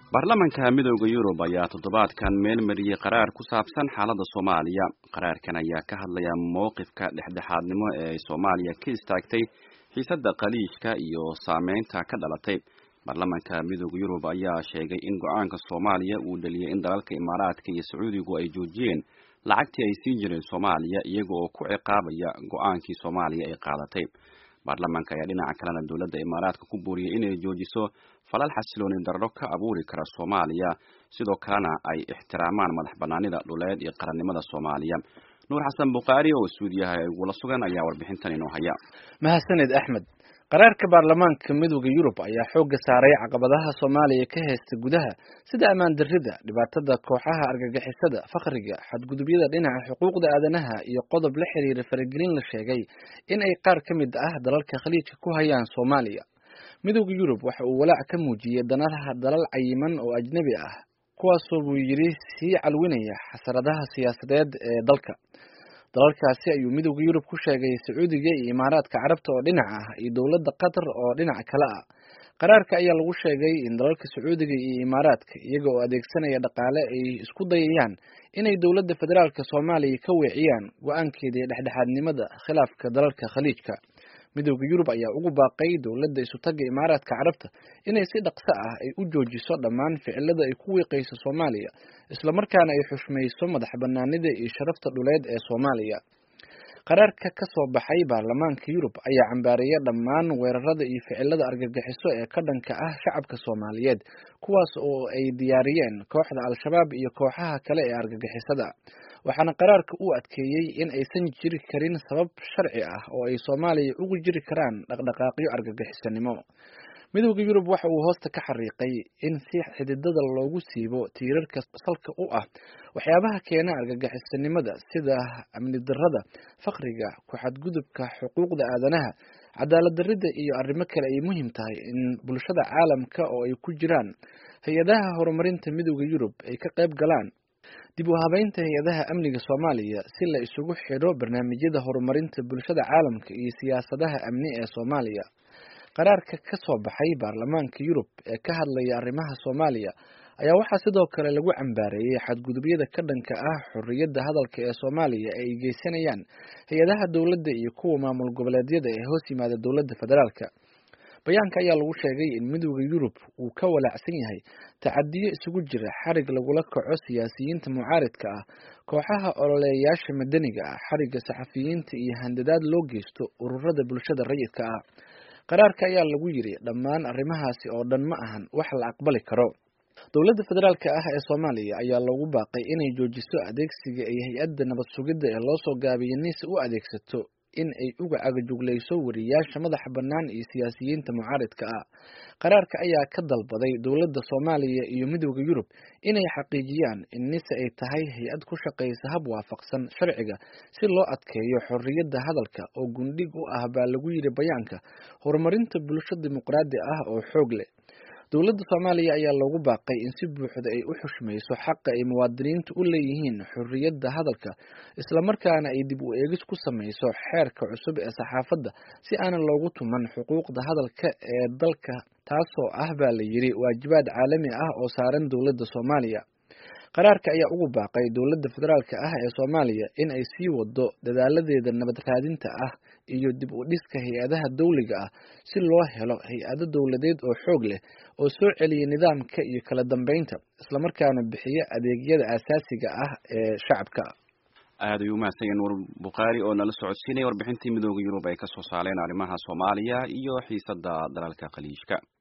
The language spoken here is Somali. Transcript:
baarlamanka midooda yurub ayaa toddobaadkan meel mariyey qaraar ku saabsan xaaladda soomaaliya qaraarkan ayaa ka hadlaya mowqifka dhexdhexaadnimo ee ay soomaaliya ka istaagtay xiisadda khaliijka iyo saameynta ka dhalatay baarlamanka midooda yurub ayaa sheegay in go-aanka soomaaliya uu dhaliyay in dalalka imaaraadka iyo sacuudigu ay joojiyeen lacagtii ay siin jireen soomaaliya iyaga oo ku ciqaabaya go-aankii soomaaliya ay qaadatay baarlamanka ayaa dhinaca kalena dowladda imaaraadka ku booriyey inay joojiso falal xasilooni darro ka abuuri kara soomaaliya sidoo kalena ay ixtiraamaan madax banaanida dhuleed iyo qarannimada soomaaliya nuur xasan bukhaari oo suudiyaha igula sugan ayaa warbixintan inoo haya mahadsaned axmed qaraarka baarlamaanka midooda yurub ayaa xoogga saaray caqabadaha soomaaliya ka haysta gudaha sida ammaan darrida dhibaatada kooxaha argagixisada fakhriga xadgudubyada dhinaca xuquuqda aadanaha iyo qodob la xiriira faragelin la sheegay in ay qaar ka mid ah dalalka khaliijka ku hayaan soomaaliya midooda yurub waxa uu walaac ka muujiyey danadaha dalal cayiman oo ajnebi ah kuwaasoo buu yidhi sii calwinaya xasaradaha siyaasadeed ee dalka dalalkaasi ayuu midooda yurub ku sheegay sacuudiga iyo imaaraadka carabta oo dhinac ah iyo dowladda qatar oo dhinac kale ah qaraarka ayaa lagu sheegay in dalalka sacuudiga iyo imaaraadka iyaga oo adeegsanaya dhaqaale ay isku dayayaan inay dowladda federaalka soomaaliya ka weeciyaan go-aankeedii dhexdhexaadnimada khilaafka dalalka khaliijka midooda yurub ayaa ugu baaqay dowladda isutaga imaaraadka carabta inay si dhaqso ah ay u joojiso dhammaan ficilada ay ku wiiqayso soomaaliya islamarkaana ay xushmayso madax banaanida iyo sharafta dhuleed ee soomaaliya qaraarka ka soo baxay baarlamaanka yurub ayaa cambaareeya dhammaan weerarada iyo ficilada argagixiso ee ka dhanka ah shacabka soomaaliyeed kuwaas oo ay diyaariyeen kooxda al-shabaab iyo kooxaha kale ee argagixisada waxaana qaraarka uu adkeeyey in aysan jiri karin sabab sharci ah oo ay soomaaliya ugu jiri karaan dhaqdhaqaaqyo argagixisanimo midooda yurub waxa uu hoosta ka xariiqay in si xididada loogu siibo tiirarka salka u ah waxyaabaha keena argagixisanimada sida amni darrada fakhriga ku-xadgudubka xuquuqda aadanaha cadaalad darrida iyo arrimo kale ay muhiim tahay in bulshada caalamka oo ay ku jiraan hay-adaha horumarinta midooda yurub ay ka qayb galaan dib u habeynta hay-adaha amniga soomaaliya si la isugu xidho barnaamijyada horumarinta bulshada caalamka iyo siyaasadaha amni ee soomaaliya qaraarka ka soo baxay baarlamaanka yurub ee ka hadlaya arrimaha soomaaliya ayaa waxaa sidoo kale lagu cambaareeyey xadgudubyada ka dhanka ah xorriyadda hadalka ee soomaaliya ee ay geysanayaan hay-adaha dowladda iyo kuwa maamul goboleedyada ee hoos yimaada dowladda federaalka bayaanka ayaa lagu sheegay in midooda yurub uu ka walaacsan yahay tacadiyo isugu jira xarig lagula kaco siyaasiyiinta mucaaridka ah kooxaha ololeeyaasha madaniga ah xarigga saxafiyiinta iyo handadaad loo geysto ururada bulshada rayidka ah qaraarka ayaa lagu yidhi dhammaan arrimahaasi oo dhan ma ahan wax la aqbali karo dowladda federaalka ah ee soomaaliya ayaa loogu baaqay inay joojiso adeegsiga ay hay-adda nabad sugidda ee loo soo gaabiyay nis u adeegsato in ay uga cagajuglayso wariyaasha madaxa bannaan iyo siyaasiyiinta mucaaridka ah qaraarka ayaa ka dalbaday dowladda soomaaliya iyo midooda yurub inay xaqiijiyaan in nise ay tahay hay-ad ku shaqaysa hab waafaqsan sharciga si loo adkeeyo xorriyadda hadalka oo gundhig u ah baa lagu yidhi bayaanka horumarinta bulsho dimuqraadi ah oo xoog leh dowladda soomaaliya ayaa loogu baaqay in si buuxda ay u xushmayso xaqa ay muwaadiniintu u leeyihiin xorriyadda hadalka islamarkaana ay dib u eegis ku samayso xeerka cusub ee saxaafadda si aanan loogu tuman xuquuqda hadalka ee dalka taasoo ah baa la yidhi waajibaad caalami ah oo saaran dowladda soomaaliya qaraarka ayaa ugu baaqay dowladda federaalka ah ee soomaaliya in ay sii wado dadaaladeeda nabad raadinta ah iyo dib u dhiska hay-adaha dawliga ah si loo helo hay-ado dowladeed oo xoog leh oo soo celiya nidaamka iyo kala dambeynta islamarkaana bixiya adeegyada aasaasiga ah ee shacabka aad ayuu umahadsan nuur bukhaari oo nala socodsiinaya warbixintii midooda yurub ay ka soo saareen arrimaha soomaaliya iyo xiisadda dalalka khaliijka